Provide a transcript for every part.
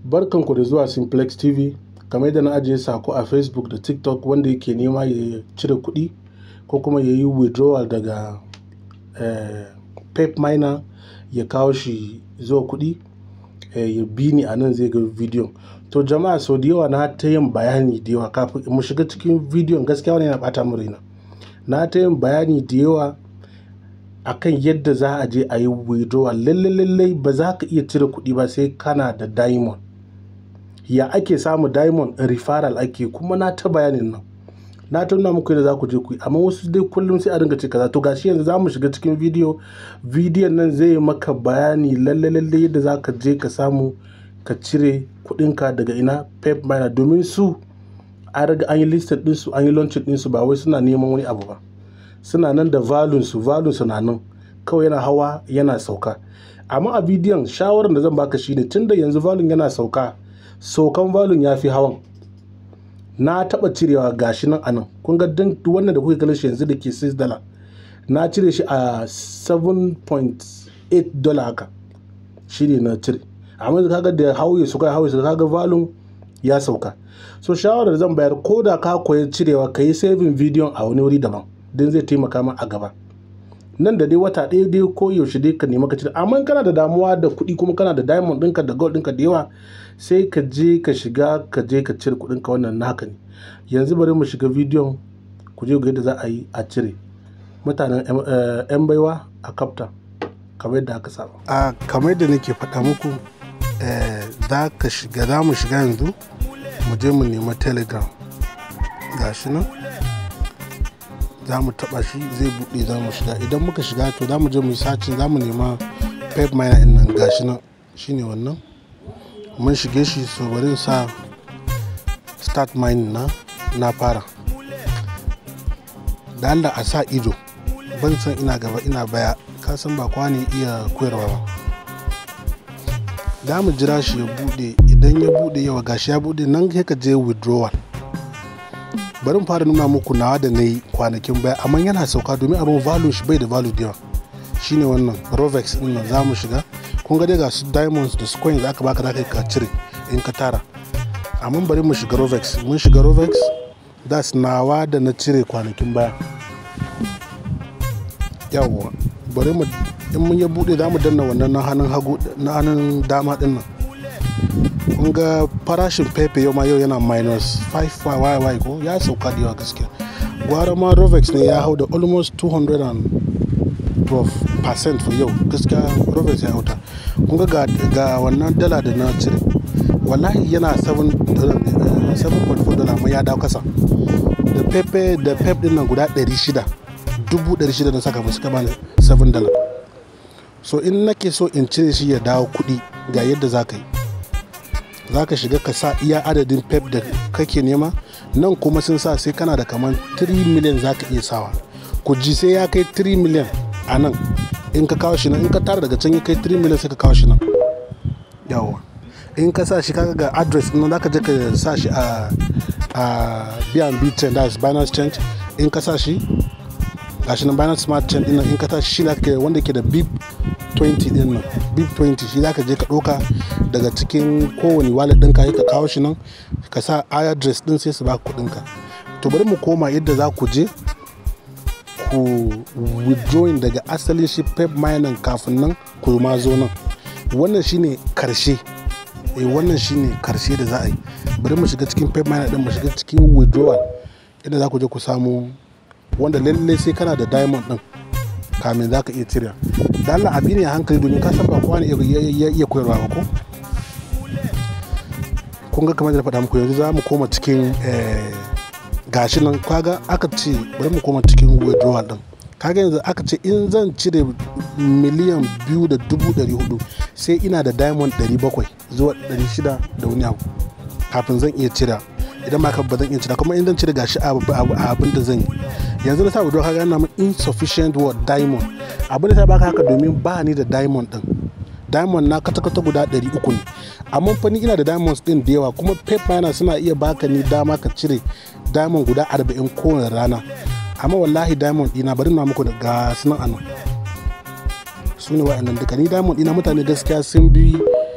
Barkanku da zuwa Simplex TV. Kamar yadda na ajiye sako a Facebook da TikTok wanda yake nema ya cire kuɗi ko kuma ya yi withdrawal daga eh, Pep Miner ya kawo shi zuwa kuɗi, eh, ya bi ni a nan zai ga bidiyon. To jama'a sau da yawa na ta yin bayani da yawa kafin mu shiga cikin bidiyon gaskiya wani yana ɓata min raina. Na ta yin bayani da yawa akan yadda za a je a yi withdrawal. Lallai lallai ba za ka iya cire kuɗi ba sai kana da diamond. Ya ake samu diamond referral ake kuma na ta bayanin nan. Na ta nuna muku yadda za ku je ku yi amma wasu dai kullum sai a dinga ce kaza. To gashi yanzu za mu shiga cikin bidiyo. Bidiyon nan zai yi maka bayani lallai lallai yadda za ka je ka samu ka cire kuɗinka daga ina Pep Miner domin su an riga an yi listed ɗinsu an yi launching ɗinsu ba wai suna neman wani abu ba. Suna nan da value su value su na nan kawai yana hawa yana sauka. Amma a bidiyon shawarar da zan baka shine tunda yanzu value yana sauka, saukan value ya fi hawan. Na taɓa cirewa gashi nan a nan. Kun ga dan wannan da kuke kallon shi yanzu da ke $6 dollar. Na cire shi a $7.8 dollar haka. Shi ne na cire. Amma yanzu kaga da hauye suka hauye suka kaga value ya sauka. So shawarar da zan bayar ko da ka koyi cirewa ka yi saving bidiyon a wani wuri daban don zai taimaka ma a gaba. Nan da dai wata ɗaya dai ko yaushe dai ka nema ka cire. Amma in kana da damuwa da kuɗi kuma kana da diamond ɗinka da gold ɗinka da yawa sai ka je ka shiga ka je ka cire kuɗinka wannan naka ne. Yanzu bari mu shiga bidiyon ku je ku ga yadda za a yi a cire. Mutanen ‘yan baiwa a Kapta kamar yadda aka saba. A kamar yadda nake faɗa muku za ka shiga za mu shiga yanzu mu je mu nema Telegram. Gashi nan. za mu taba shi zai buɗe za mu shiga idan muka shiga to za mu je mu yi sacin za mu nema pep miner din nan gashi nan shine wannan mun shige shi so bari sa start mining na na fara da Allah a sa ido ban san ina gaba ina baya ka san ba kwa ne iya koyarwa ba za mu jira shi ya buɗe idan ya buɗe yawa gashi ya buɗe nan sai ka je withdrawal bari mu fara nuna muku nawa da na yi kwanakin baya amma yana sauka domin abin value shi bai da value da yawa shine wannan rovex din nan za mu shiga kun ga dai ga su diamonds da su coins aka baka za ka cire in ka tara amma bari mu shiga rovex mun shiga rovex das nawa da na cire kwanakin baya yawwa bari mu in mun ya bude za mu danna wannan na hannun hagu na hannun dama din nan kun ga farashin pepe yau ma yau yana minus 5 yy ko ya sauka da yawa gaskiya gwara ma rovex ne ya hau da almost 212% for yau gaskiya rovex ya hauta kun ga ga wannan dala da na cire wallahi yana 7.4 dollar amma ya dawo kasa da pepe da pep din nan guda 600 dubu 600 na saka ba suka bani 7 dollar so in nake so in cire shi ya dawo kuɗi ga yadda za ka yi za ka shiga ka sa iya adadin pep da kake nema nan kuma sun sa sai kana da kamar 3 miliyan za ka iya sawa ku ji sai ya kai 3 miliyan a nan in ka kawo shi nan in ka tara daga can ya kai 3 miliyan sai ka kawo shi nan yawa in ka sa shi kaga ga address nan za ka je ka sa shi a a bnb chain that's binance change in ka sa shi gashi nan binance smart chain din nan in ka sa shi shi wanda ke da bip 20 din nan bip 20 shi zaka je ka ɗauka daga cikin kowane wallet ɗinka ka kawo shi nan ka sa address ɗin sai su baka kuɗinka to bari mu koma yadda za ku je ku withdrawing daga asalin shi pep mining kafin nan ku ma zo nan wannan shine karshe eh wannan shine karshe da za a yi bari mu shiga cikin pep miner ɗin mu shiga cikin withdrawal yadda za ku je ku samu wanda lallai sai kana da diamond ɗin kamin za ka iya cire da Allah abi ne a hankali domin ka san ba kowa ne ya iya koyarwa ba ko kun ga kamar da faɗa muku yanzu za mu koma cikin gashi nan kaga aka ce bari mu koma cikin withdrawal din kaga yanzu aka ce in zan cire miliyan biyu da dubu ɗari hudu sai ina da diamond ɗari bakwai zuwa ɗari shida da wani abu kafin zan iya cire idan ba ba zan iya cire kuma in zan cire gashi abin da zan yi yanzu na sa withdraw kaga yana min insufficient word diamond abin da ta baka haka domin ba ni da diamond din diamond na kata-kata guda 300 ne amma fa ni ina da diamonds din da yawa kuma pep miner suna iya baka ni dama ka cire diamond guda 40 kowane rana amma wallahi diamond dina bari na muku da ga sunan anan su ne wa'annan duka ni diamond dina mutane gaskiya sun bi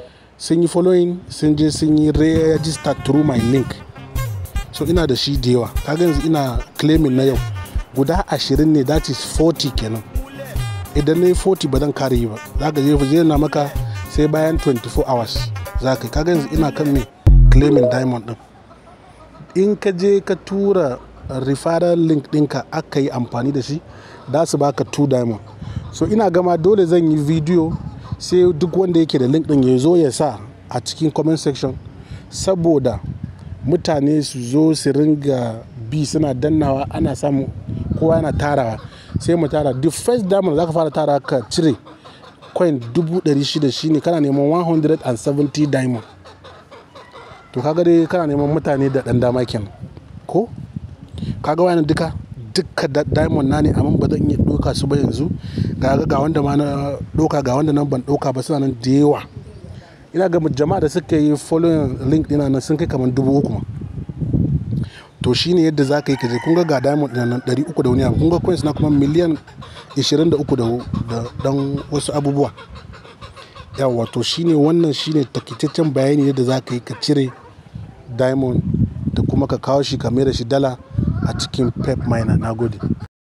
sun yi following sun je sun yi register through my link so ina da shi da yawa kaga yanzu ina claiming na yau guda ashirin ne that is 40 kenan idan na yi 40 ba zan kare yi ba za ka je zai na maka sai bayan 24 hours za ka yi kaga yanzu ina kan me claiming diamond din in ka je ka tura referral link ɗinka aka yi amfani da shi da su baka 2 diamond so ina gama dole zan yi video sai duk wanda yake da link ɗin ya zo ya sa a cikin comment section saboda mutane su zo su ringa bi suna dannawa ana samu kowa yana tarawa sai mu tara the first diamond za ka fara tara ka cire coin 600 shine kana neman 170 diamond to kaga dai kana neman mutane da dan dama kenan ko kaga wani duka duka diamond na ne amma ba zan iya doka su ba yanzu ga ga wanda ma na doka ga wanda nan ban doka ba suna nan da yawa ina ga jama'a da suka yi following link dina nan sun kai kamar dubu uku ma to shine yadda za ka yi kaje kun ga ga diamond ɗin nan ɗari uku da wani abu kun ga coins na kuma miliyan ishirin da uku da dan wasu abubuwa yawa to shine wannan shine takitaccen bayani yadda za ka yi ka cire diamond da kuma ka kawo shi ka mai da shi dala a cikin pep miner na gode